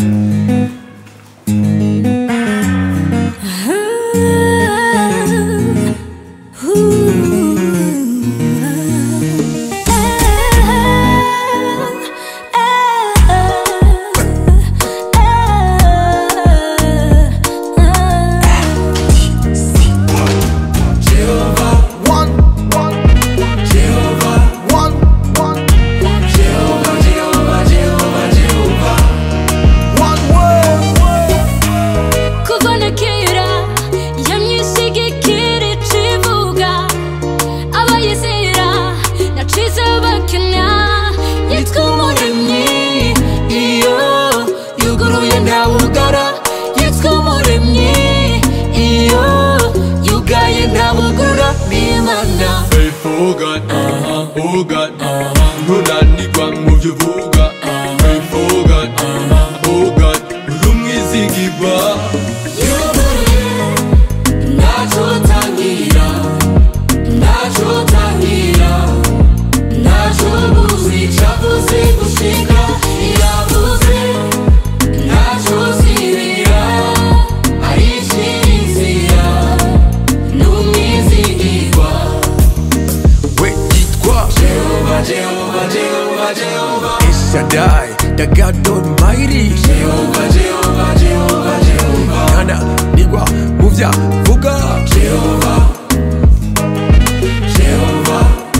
kuva na kera yamyishigikira icivuga abayizera nacize bakena yitwa umuremyi iyo yuguruye ntawugara yitwa umuremyi iyo yugaye ntawugurura n'imana Faithful God, uh-huh, oh God, uh-huh. ntunanirwa mu byo uvuga Faithful God, uh-huh, oh God, uri umwizigirwa yuguruye ntacyo utangira ntacyo utangira ntacyo ubuze icyavuze gushika iravuze ntacyo uzibira aricira inzira ni umwizigirwa we yitwa Jehova, Jehova, Jehova, Jehova Shaddai, the God Almighty Jehova, Jehova, Jehova, Jehova ntananirwa mu byo avuga Jehova Jehova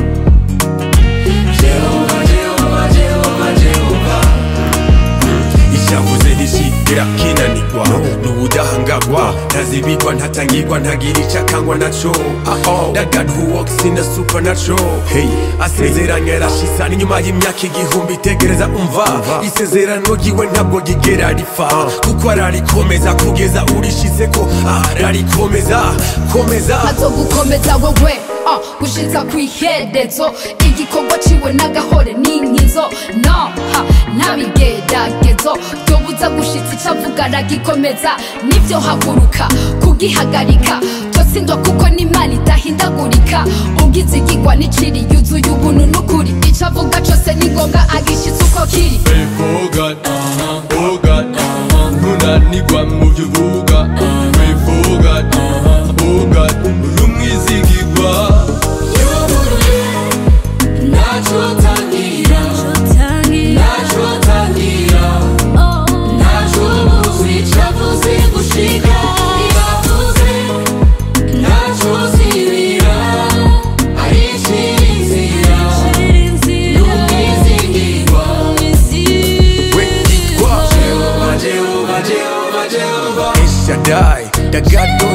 Jehova, Jehova, Jehova, Jehova icyavuze ntikigira kinanirwa n'ubudahangagwa ntazibigwa ntatangirwa ntagira icyo akangwa naco that God who walks in the supernatural hey asezeranye arashisa n'inyuma y'imyaka igihumbi tegereza umva isezerano ryiwe ntabwo rigera ripfa kuko ararikomeza kugeza urishize ko ararikomeza komeza azogukomeza wowe ah, gushitsa kw'iherezo igikorwa ciwe n'agahore n'inkizo no ha, ntabigeragezo byobuza gushitsa ico avuga aragikomeza nivyo haguruka kugihagarika tosindwa kuko n'imana idahindagurika ugize igigwa n'iciri yuzuye ubuntu n'ukuri ico avuga cose ni ngombwa agishitsa uko kiri Faithful God, uh-huh, oh God, uh-huh. ntunanirwa mu byo uvuga Faithful God, uh-huh, oh God, uri umwizigirwa yuguruye ntacyo utangira ntacyo utangira ntacyo ubuze icyavuze gushika iravuze ntacyo uzibira aricira inzira ni umwizigirwa we yitwa Jehova, Jehova, Jehova, Jehova Shaddai, the God